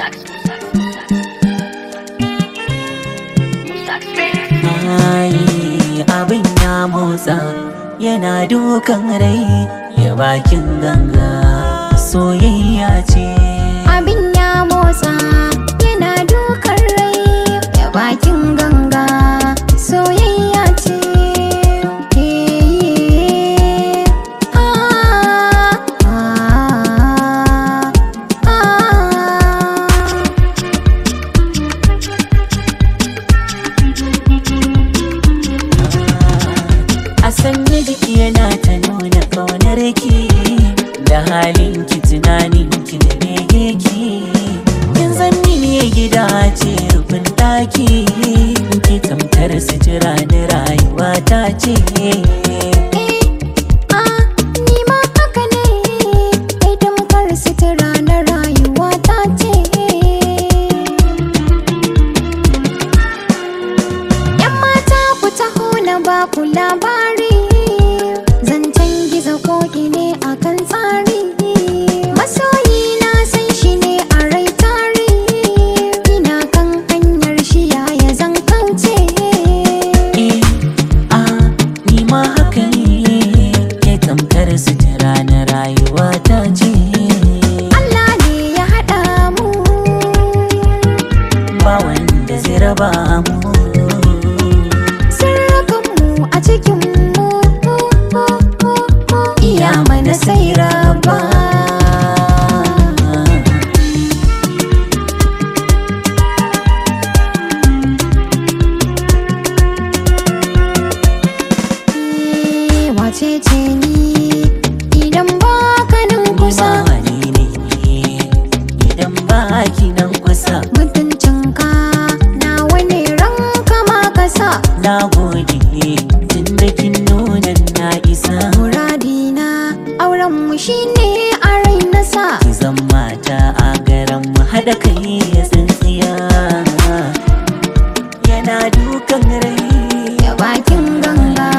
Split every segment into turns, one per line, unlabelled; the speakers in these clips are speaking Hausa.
Ai, abin ya motsa yana dukan rai ya bakin ganga soyayya ce
Abin ya motsa yana dukan rai ya bakin ganga soyayya ce. Eh, ah, ah, ah.
a sanya jiki yana ta nuna kaunar ki da halin ki tunanin ki da bege ki kin zanni ne gida ce rufin daki ki tamkar sutura na rayuwa ta ce
Eh, ah, ni ma haka ne, kai tamkar sutura na rayuwa ta ce. ‘Yan mata ku taho na ba ku labari, zancen gizo koki ne a kan tsari. Masoyi na san shi ne a rai tari, ina kan hanyar shi yaya zan kauce.
Eh, ah, ni ma haka ne ke tamkar sutura na rayuwa ta ce
Allah ne ya haɗa mu.
ba wanda zai raba mu
Sirrakanmu a cikinmu iya mana sai raba. Eh, Wace ce ni idan ba ka nan kusa
Mani ne idan ba ki nan kusa
mutuncinka na wani ranka ma ka sa.
na gode tun da kin nuna na isa
Muradina auren mu shine a rai na sa.
ki zan mata a garan mu haɗa kai ya tsintsiya yana dukan rai
Ya bakin ganga.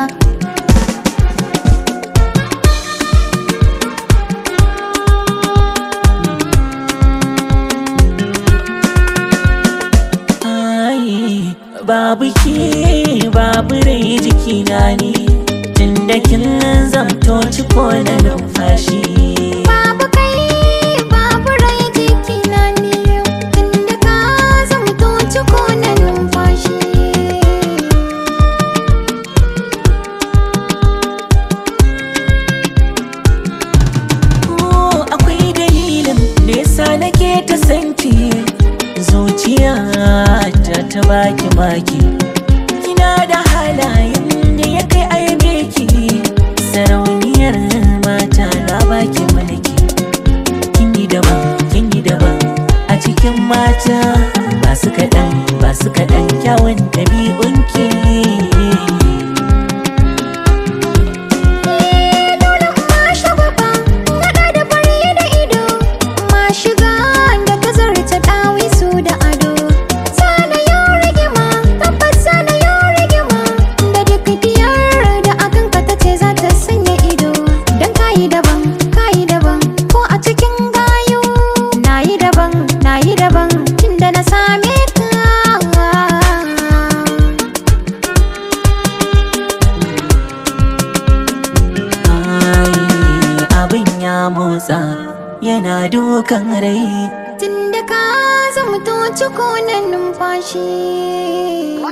Ai, babu ke babu rai jikina ne tunda kin zamto ciko na numfashi
Babu kai babu rai jikina ne tunda ka zamto ciko na numfashi.
Oh, akwai dalilin da yasa nake ta sanki zuciya ta ta baki maki kina da halayen da ya kai aibe ki sarauniyar mata na baki mulki kin yi daban kin yi daban a cikin mata ba su kaɗan ba su kaɗan kyawun ɗabi'unki
Dole ma shagwaba naɗa da fari da ido ma shiga da ka zarta ɗawisu da ado. Sana yau rigima tabbas sana yau rigima da duk diyar da akan ka tace za ta sanya ido. Dan kayi daban kayi daban ko a cikin gayu nayi daban nayi daban tunda na same ka.
Ai, abin ya motsa yana dukan rai
Tunda ka zamto ciko na numfashi